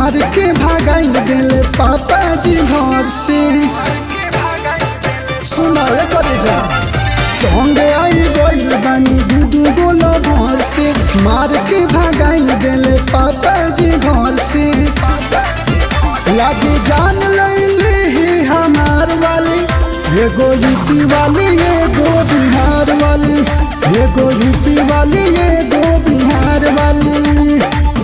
मार के भागाई दिले पापा जी घर से सुना रे करे जा ढोंगे आई गइल बानी दूधू गोला भर से मार के भागाई दिले पापा जी घर से लागे जान लैले ही हमार वाली एगो यूपी वाली एगो बिहार वाली एगो यूपी वाली एगो बिहार वाली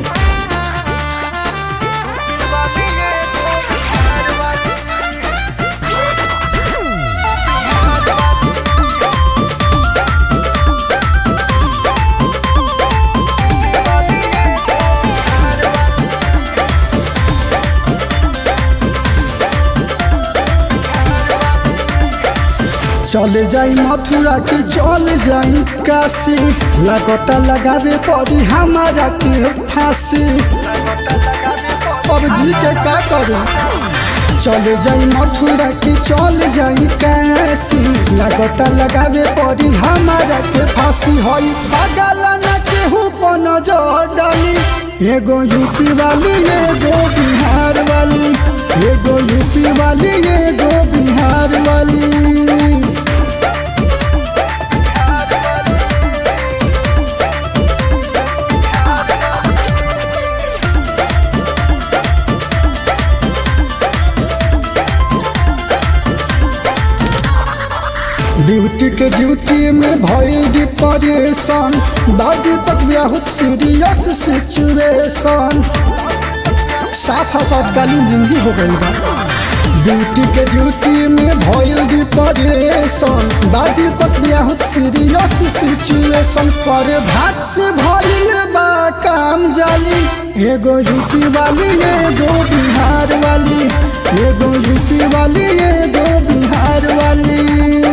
चले जाई मथुरा के चल जाई काशी लगता लगावे पड़ी हमारा के फांसी अब जी के का करे चले जाई मथुरा के चल जाई काशी लगता लगावे पड़ी हमारा के फांसी होई बगला न केहू पर नजर डाली एगो यूपी वाली एगो बिहार वाली एगो यूपी वाली एगो बिहार वाली ड्यूटी के ड्यूटी में भइल डिप्रेशन दादी तक बहुत सीरियस सिचुएशन साफ आपातकालीन जिंदगी हो गई बा ड्यूटी के ड्यूटी में भइल डिप्रेशन दादी तक बहुत सीरियस सिचुएशन पर भाग से भइल बा काम जाली एगो यूपी वाली एगो बिहार वाली एगो यूपी वाली एगो बिहार वाली